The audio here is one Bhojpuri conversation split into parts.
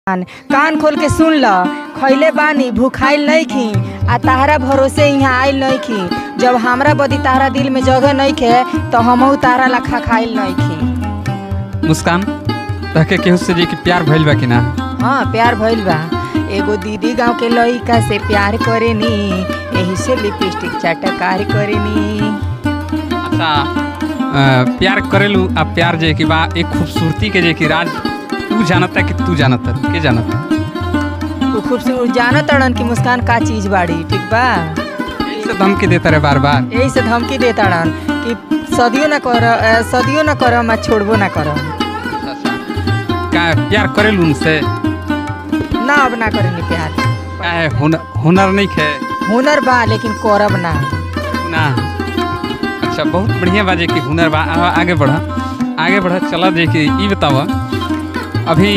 कान खोल के सुन ल खैले बानी भूखाइल नइखी आ ताहरा भरोसे यहाँ आइल नइखी जब हमरा बदी ताहरा दिल में जगह नइखे तो हमहू ताहरा लखा खाइल नइखी मुस्कान तहके केहू से जी कि प्यार भइल बा कि ना हाँ प्यार भइल बा एगो दीदी गांव के लइका से प्यार करेनी एही से लिपस्टिक चटकार करेनी अच्छा अ, प्यार करेलू आ प्यार जे कि बा एक खूबसूरती के जे कि राज तू जानता कि तू जानता के जानता वो खूबसूरत जानत तड़न की मुस्कान का चीज बाड़ी ठीक बा यही से धमकी देता रहे बार बार यही से धमकी देता तड़न कि सदियो ना कर अ, सदियो ना करम आ छोड़बो ना करम अच्छा का प्यार करेलू उनसे ना अब ना करेंगे प्यार काहे हुनर हुनर नहीं खे हुनर बा लेकिन करब ना ना अच्छा बहुत बढ़िया बा जे कि हुनर बा आ- आगे बढ़ आगे बढ़ चला जे कि ई बतावा अभी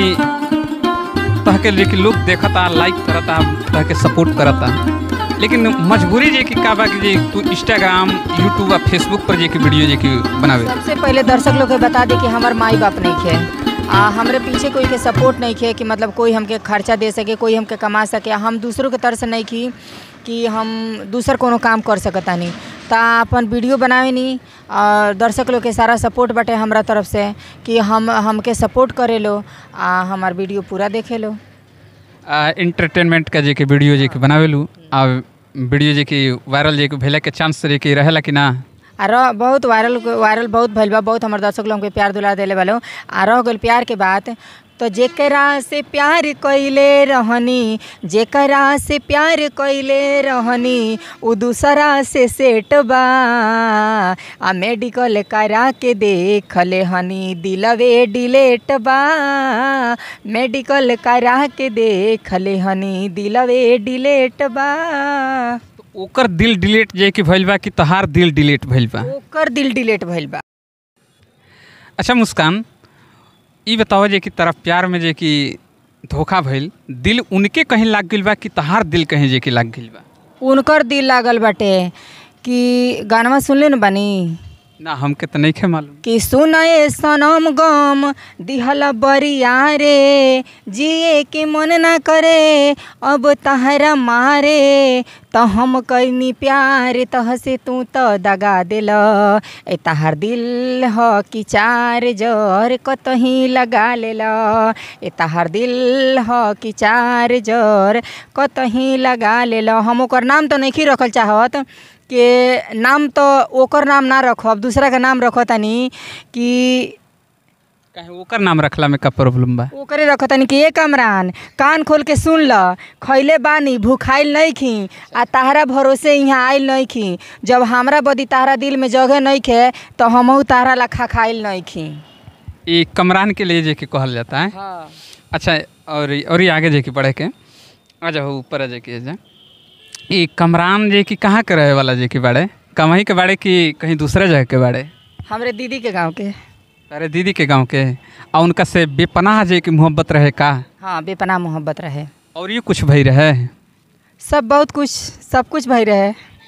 तहके जे कि लोग देखता लाइक करता तहके सपोर्ट करता लेकिन मजबूरी जे कि का बा कि जे तू इंस्टाग्राम यूट्यूब आ फेसबुक पर जे कि वीडियो जे कि बनावे सबसे पहले दर्शक लोग के बता दे कि हमार माई बाप नहीं खे आ हमरे पीछे कोई के सपोर्ट नहीं खे कि मतलब कोई हमके खर्चा दे सके कोई हमके कमा सके हम दूसरों के तरफ से नहीं की कि हम दूसर कोनो काम कर सकता नहीं ता अपन वीडियो बनावे नी और दर्शक लोग के सारा सपोर्ट बटे हमरा तरफ से कि हम हमके सपोर्ट करे लो आ हमार वीडियो पूरा देखे लो इंटरटेनमेंट का जे कि वीडियो जे कि बनावेलू आ वीडियो जे कि वायरल जे कि भेले के चांस जे कि रहेला कि ना आ रह बहुत वायरल वायरल बहुत भइल बा बहुत हमर दर्शक लोग के प्यार दुलार देले वालो आ रह गइल प्यार के बात तो जेकरा से प्यार कइले रहनी जेकरा से प्यार कइले रहनी उ दूसरा से सेट बा आ मेडिकल करा के देखले हनी दिलवे डिलेट बा मेडिकल करा के देखले हनी दिलवे डिलेट बा तो ओकर दिल डिलीट जे कि भइल बा कि तहार दिल डिलीट भइल बा ओकर दिल डिलेट भइल बा अच्छा मुस्कान ई बताओ जे कि तरफ प्यार में जे कि धोखा भइल दिल उनके कहीं लाग गइल बा कि तहार दिल कहीं जे कि लाग गइल बा उनकर दिल लागल बाटे कि गानवा सुनले न बानी ना हमके तो नहीं खे मालूम कि सुनए सनम गम दिहल बरिया रे जिए के मन ना करे अब तहरा मारे त हम कैनी प्यार तह से तू त दगा दिल ए तहार दिल ह कि चार जर कतही लगा लेल ए तहार दिल ह कि चार जर कतही लगा लेल हम ओकर नाम तो नहीं रखल चाहत के नाम तो ओकर नाम ना रखब दूसरा के नाम रखो तनी कि काहे ओकर नाम रखला में का प्रॉब्लम बा ओकरे रखो तनी कि ए कमरान कान खोल के सुन ल खैले बानी भूखाइल नइखी आ ताहरा भरोसे यहाँ आइल नइखी जब हमरा बदी ताहरा दिल में जगह नइखे तो हमहू ताहरा लखा खाइल नइखी ये कमरान के लिए जे कि कहल जाता है हाँ अच्छा और और ये आगे जे कि बढ़े के आ जाओ ऊपर आ जे कि जा ये कमरान जे कि कहाँ के रहे वाला जे कि बाड़े कमाई के बाड़े कि कहीं दूसरे जगह के बाड़े हमरे दीदी के गांव के अरे दीदी के गांव के आ उनका से बेपनाह जे कि मोहब्बत रहे का हाँ बेपना मोहब्बत रहे और ये कुछ भई रहे सब बहुत कुछ सब कुछ भई रहे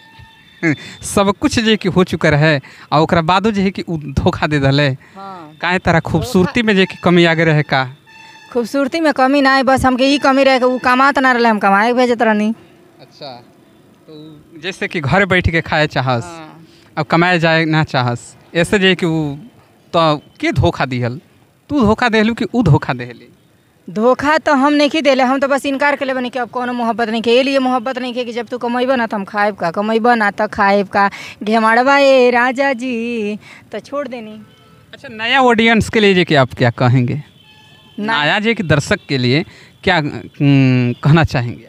सब कुछ जे कि हो चुका रहे आ ओकरा बादो जे है कि उ धोखा दे दले हाँ काहे तारा खूबसूरती में जे कि कमी आगे रहे का खूबसूरती में कमी ना है बस हमके ई कमी रहे कि उ कमात ना रहे हम कमाए के भेजत रहनी अच्छा तो जैसे कि घर बैठ के खाए चाहस अब कमाए जाए ना चाहस ऐसे जे कि उ तो के धोखा दिहल तू धोखा देहलू कि उ धोखा देहली धोखा तो हम नहीं देले हम तो बस इनकार कर बनी कि अब कोनो मोहब्बत नहीं के ए लिए मोहब्बत नहीं के कि जब तू कमेबा ना तो हम खाएब का कमेबा ना तो खाएब का घेमाड़वा ए राजा जी तो छोड़ देनी अच्छा नया ऑडियंस के लिए जे कि आप क्या कहेंगे ना नया जे कि दर्शक के लिए क्या हम्म, कहना चाहेंगे आप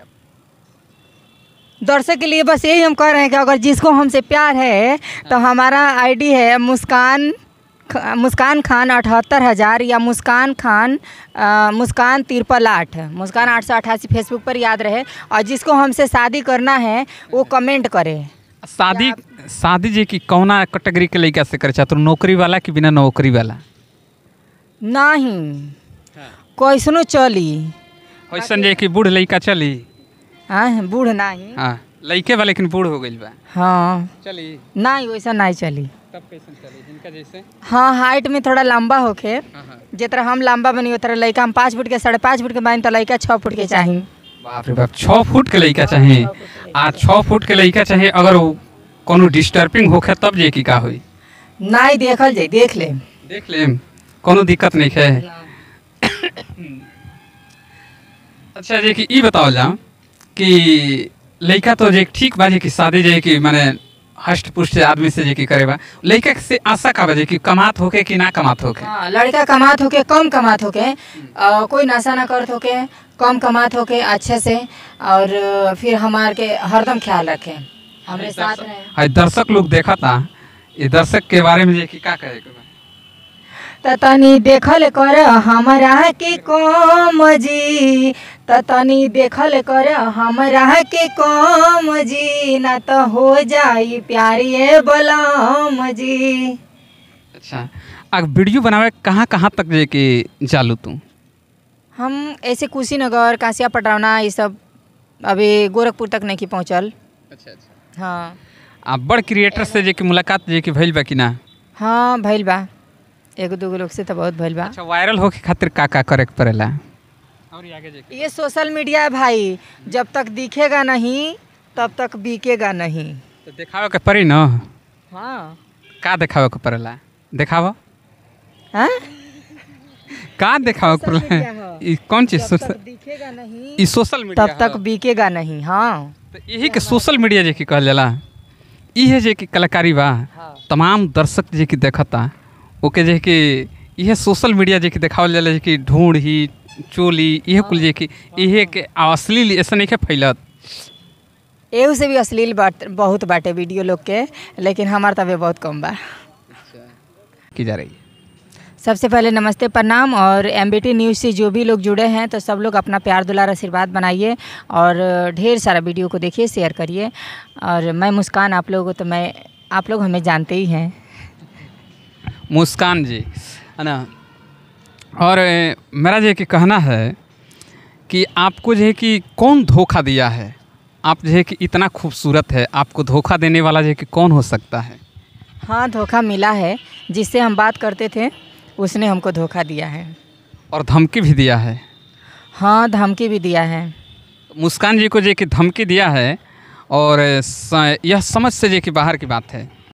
दर्शक के लिए बस यही हम कह रहे हैं कि अगर जिसको हमसे प्यार है तो हमारा आईडी है मुस्कान ख- मुस्कान खान अठहत्तर हज़ार या मुस्कान खान अ, मुस्कान तिरपल आठ मुस्कान आठ सौ अट्ठासी फेसबुक पर याद रहे और जिसको हमसे शादी करना है वो कमेंट करे शादी शादी जे कि कौना कैटेगरी के लड़का से करे चाहत नौकरी वाला कि बिना नौकरी वाला नहीं कैसनो चली ऐसन जे कि बूढ़ लड़का चली हाँ बूढ़ नहीं हाँ लइके वाले लेकिन बूढ़ हो गइल बा हाँ चली नहीं वैसा नहीं चली तब कैसे चली इनका जैसे हाँ हाइट में थोड़ा लंबा होके हाँ हाँ जितना हम लंबा बनी उतना लड़का हम पाँच फुट के साढ़े पाँच फुट के बानी तो लड़का छः फुट के चाही बाप रे बाप छः फुट के लइका चाहिए आ छः फुट के लइका चाहिए अगर वो कोनो डिस्टर्बिंग होखे तब जे की का होई नहीं देखल जाए देख ले देख लेम कोनो दिक्कत नहीं है अच्छा जे कि ई बताओ जाओ कि लइका तो जे ठीक बा जे कि शादी जे कि माने हष्ट पुष्ट आदमी से जे कि करेबा लइका से आशा का बा जे कि कमात होके कि ना कमात होके हाँ लड़का कमात होके कम कमात होके अ, कोई नशा ना करत होके कम कमात होके अच्छे से और अ, फिर हमार के हरदम ख्याल रखे हमरे साथ रहे हाय दर्शक लोग देखा था ये दर्शक के बारे में जे कि का कहे के बा त तनी देखल कर हमरा के कम जी त तनी देखल कर हमरा के कम जी ना त हो जाई प्यारिए बलम जी अच्छा अब वीडियो बनावे कहाँ कहाँ तक जे कि चालू तू हम ऐसे कुशीनगर कांसिया पटरौना ये सब अभी गोरखपुर तक नहीं पहुँचल अच्छा अच्छा हाँ आ बड़ क्रिएटर से जे कि मुलाकात जे कि भइल बा कि ना हाँ भइल बा एगो दूगो लोग से तो बहुत भइल बा अच्छा वायरल होके खातिर का का करे के पड़ेला और आगे जे ये सोशल मीडिया है भाई जब तक दिखेगा नहीं तब तक बिकेगा नहीं तो देखावे के पड़ी न हाँ का देखावे के पड़ेला देखावा हाँ का देखावे के सोशल मीडिया पड़ेला ह। ई कौन चीज जब सोशल तक दिखेगा नहीं ई सोशल मीडिया तब तक बिकेगा नहीं हाँ तो यही के सोशल मीडिया जे कि कहल जाला ई है जे कि कलाकारी बा हाँ। तमाम दर्शक जे कि देखता ओके जे कि इहे सोशल मीडिया जे कि देखावल जाला जे कि ढूंढ ही चोली इहे कुल जे कि इहे के अश्लील ऐसा नहीं के फैलत एहू से भी अश्लील बात बहुत बाटे वीडियो लोग के लेकिन हमार तबे बहुत कम बा की जा रही है सबसे पहले नमस्ते प्रणाम और एम न्यूज़ से जो भी लोग जुड़े हैं तो सब लोग अपना प्यार दुलार आशीर्वाद बनाइए और ढेर सारा वीडियो को देखिए शेयर करिए और मैं मुस्कान आप लोगों को तो मैं आप लोग हमें जानते ही हैं मुस्कान जी है ना और ए, मेरा जो है कि कहना है कि आपको जो है कि कौन धोखा दिया है आप जो है कि इतना खूबसूरत है आपको धोखा देने वाला जो है कि कौन हो सकता है हाँ धोखा मिला है जिससे हम बात करते थे उसने हमको धोखा दिया है और धमकी भी दिया है हाँ धमकी भी दिया है मुस्कान जी को जो है कि धमकी दिया है और स- यह समझ से जो है कि बाहर की बात है